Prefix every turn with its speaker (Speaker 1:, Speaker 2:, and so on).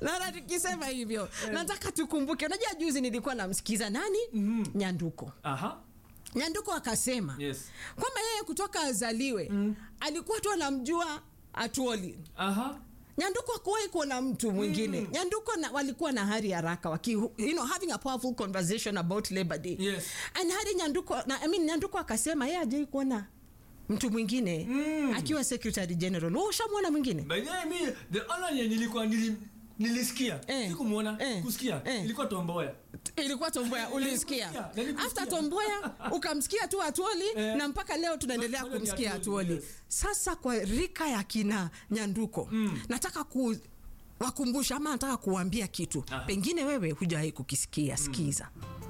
Speaker 1: naona tukisema hivyo nataka tukumbuke unajua juzi nilikuwa namsikiza nani nyanduko
Speaker 2: Aha.
Speaker 1: nyanduko akasema
Speaker 2: Yes.
Speaker 1: kwamba yeye kutoka azaliwe alikuwa tu anamjua atuoli
Speaker 2: Aha.
Speaker 1: nyanduko akuwahi kuona mtu mwingine mm. nyanduko na, walikuwa na hari haraka waki, you know, having a powerful conversation about labor day
Speaker 2: Yes.
Speaker 1: and hari nyanduko na, I mean, nyanduko akasema yeye ajai kuona mtu mwingine mm. akiwa secretary general Wewe ushamwona mwingine
Speaker 2: By the way, mi the only yenye nilikuwa nili, nilisikia
Speaker 1: Eh.
Speaker 2: sikumuona
Speaker 1: Eh.
Speaker 2: kusikia
Speaker 1: Eh.
Speaker 2: ilikuwa tomboya
Speaker 1: ilikuwa tomboya ulisikia
Speaker 2: Nilikusikia, nilikusikia.
Speaker 1: after tomboya ukamsikia tu atuoli
Speaker 2: Eh.
Speaker 1: na mpaka leo tunaendelea
Speaker 2: Bado ni
Speaker 1: kumsikia
Speaker 2: Atuoli,
Speaker 1: atuoli
Speaker 2: yes.
Speaker 1: sasa kwa rika ya kina nyanduko mm. nataka ku wakumbusha ama nataka kuwambia kitu
Speaker 2: Aha.
Speaker 1: pengine wewe hujawahi kukisikia sikiza